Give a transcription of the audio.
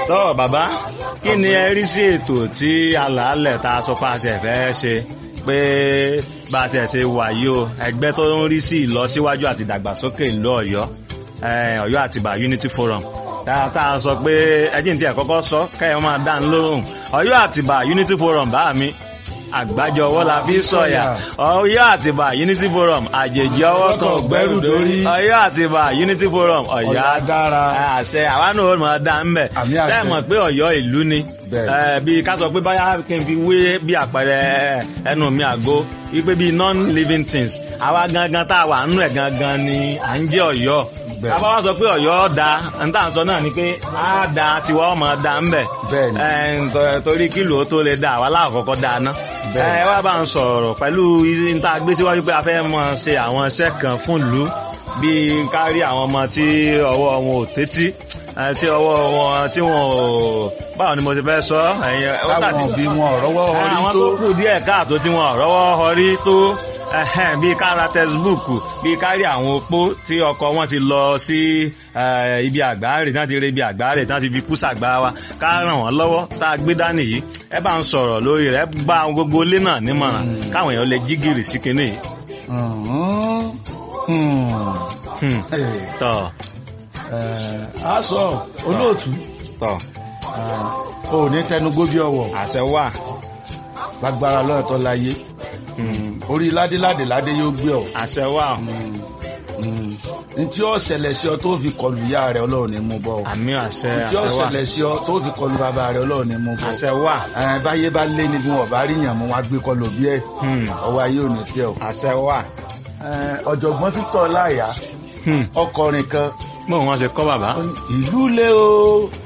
tọ́ bàbá kí ni ẹ rí sí ètò tí alàálẹ̀ tá a sọ pé a ṣe fẹ́ ṣe pé bá a ti ṣe wà yìí o ẹgbẹ́ tó ń rí sí ìlọsíwájú àti ìdàgbàsókè ìlú ọ̀yọ́ eh, ọ̀yọ́ àtìbà unity forum tá tá a sọ pé ẹjí ní tí ẹ kọ́kọ́ sọ kẹ́yọ́ máa dá ń lóhùn ọ̀yọ́ àtìbà unity forum bá mi àgbájọ ọwọ́ la fi sọ̀yà ọ̀yọ́ àtìbà unity forum àjèjì ọwọ́ kan ò gbẹ́rù dórí ọ̀yọ́ àtìbà unity forum ọ̀yọ́ Ọ̀yọ́ dára. àṣẹ àwa náà ó máa dá ń bẹ̀ Àmì àṣẹ. tẹ́ ẹ̀ mọ̀ pé ọ̀yọ́ ìlú ni Bẹ́ẹ̀. Eh, bí ká sọ pé báyà kí n fi wé bí àpẹẹrẹ ẹnu mi àgó wípé bí non-living things àwa gangan tá a wà nínú ẹ̀ gangan ni à ń jẹ́ ọ̀yọ́ Bẹ́ẹ̀. àbá wa sọ pé ọ̀yọ́ da n tá à ń sọ náà ni pé á da tiwa ọmọ da ń bẹ̀ Bẹ́ẹ̀ ni. Eh, nto- torí kílò ó tó lè da àwa láàkọ́kọ́ da ná Bẹ́ẹ̀ ni. ẹ wá bá ń sọ̀rọ̀ pẹ̀lú n tá a gbé síwájú pé a fẹ́ mọ ṣe àwọn iṣẹ́ kan fún ìlú bíi kárí àwọn ọmọ tí ọwọ́ wọn ò tẹ́tí eh, tí ọwọ́ wọn tí wọn ò báwo ni mo ti fẹ́ sọ ẹ̀yin ó táwọn tàbí òbí wọn rọ́wọ́ orí àwọn tó tó kù díẹ̀ káàtó tí wọn rọ́wọ́ họrí tó ẹhẹ́n, bíi kára tẹsibúùkù bíi kárí àwọn opó tí ọkọ wọn ti lọ sí eh, ibi àgbáre tí wọn ti rí ibi àgbáre tí wọn ti fi kú sàgbá wa ká ràn wọn lọ́wọ́ tá a gbé dání yìí ẹ bá ń sọ̀rọ̀ lórí rẹ̀ ẹ bá àwọn gbogbo ilé náà nímọ̀ràn káwọn èèyàn lè jí gìrì sí kinní yìí. Mhm. Hmm. Hmm, Eh, tọ eh, a sọ olóòtú tọ eh, o ní tẹnugbó bí ọwọ́ àṣẹ wà. lágbára lọ́ọ̀tọ́ láyé orí ládéládé ládé yóò gbé ọ àṣẹ wà. ntí ó ṣẹlẹ̀ sí ọ tó fi kọlu ìyá rẹ ọlọ́run ní mú bọ́ ọ àmì àṣẹ ntí ó àṣẹ wà. ṣẹlẹ̀ sí ọ tó fi kọlu bàbá rẹ ọlọ́run ní mú bọ́ àṣẹ wà. ẹ báyé bá lé ní bí wọn bá rí yàn mú wọn á gbé kọlu bí ẹ Hmm, ọwọ́ ayé ò ní tẹ ọ. àṣẹ wà. Ẹ, ọ̀jọ̀gbọ́n Victor láyà Hmm, ọkọrin kan bóun wọn ṣe kọ́ bàbá. ìlú lé o